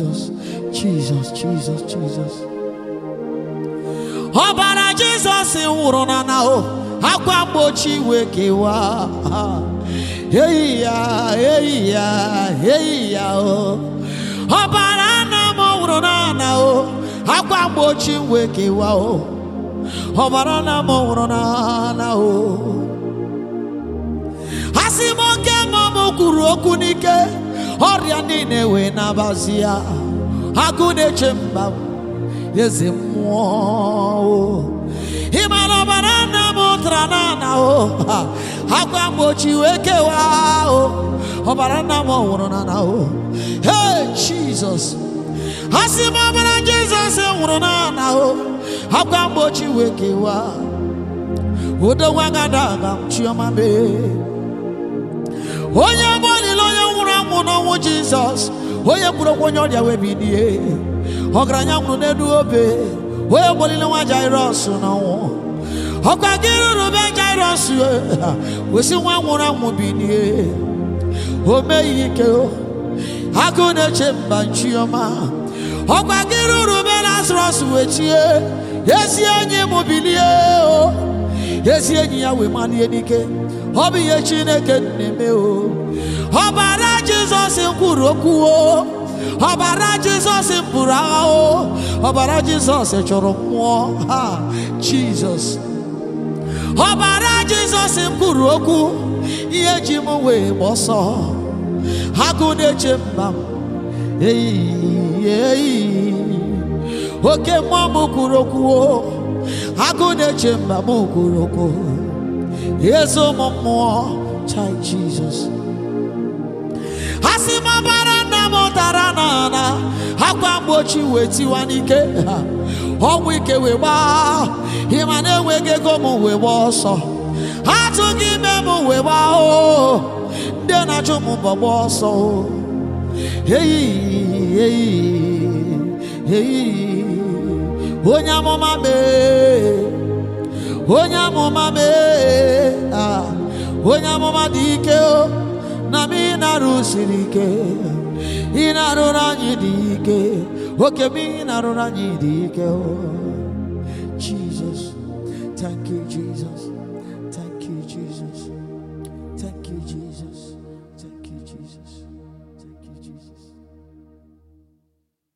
Jesus, Jesus, Jesus, Jesus. ọbara jizọs nwụrụ na na o akwa mgbochi wee kewaa eyi ya eyi ya eyi ya o ọbara nna m nwụrụ na na o akwa mgbochi wee kewaa o ọbara nna m nwụrụ na na o asị m oke mma m kwuru okwu n'ike ọrịa niile wee nabazi ya agụ na-eche mba m eze mmụọ o. ị mara ọbara nna m tara n'ana o ha, akwa mgbochi wee kewaa o ọbara nna m nwụrụ n'ana o hey jizọs asị m ọbara jizọs nwụrụ n'ana o akwa mgbochi wee kewaa odogwa gada aga m chiọma mee onye bụ olile onye nwụrụ anwụ n'ọnwụ jizọs onye kwuru okwu onye ọrịa wee bilie ọgaranya nwụrụ n'elu obe onye gbolile nwa jairọs n'ọnwụ ọkwa gị ruru be jairọs wesi nwa nwụrụ anwụ bilie o meghị ike o agụ na-eche mba nchiọma ọkwa gị ruru be lazarọs wee chie ezi enyi m bilie o ezi enyi ya wee malie n'ike ọ bụ ihe chineke na-eme o ọbara jizọs kwuru okwu o ọbara jizọs bụrụ agha o ọbara jizọs chọrọ mmụọ ha jizọs ọbara jizọs kwuru okwu ihe ji m wee gba ọsọ agụ na-eche mba m eyi eyi oke mmụọ m kwuru okwu o agụ na-eche mba m kwuru okwu eze ụmụ mmụọ chai jizọs asị m ọbara nna m tara n'ala akwa mgbochi wee tiwa n'ike ha, ọnwụ ike wee gbaa ịma na enweghị ego m wee gbaa ọsọ atụghị ime m wee gbaa o ndị na-achụ m mbọ gbaa ọsọ o eyi eyi eyi onye amụma mee onye amụma mee ah, onye amụma dị ike o na m ị na-arụsiri ike ị na-arụrụ anyị dị ike oke m ị na-arụrụ anyị dị ike o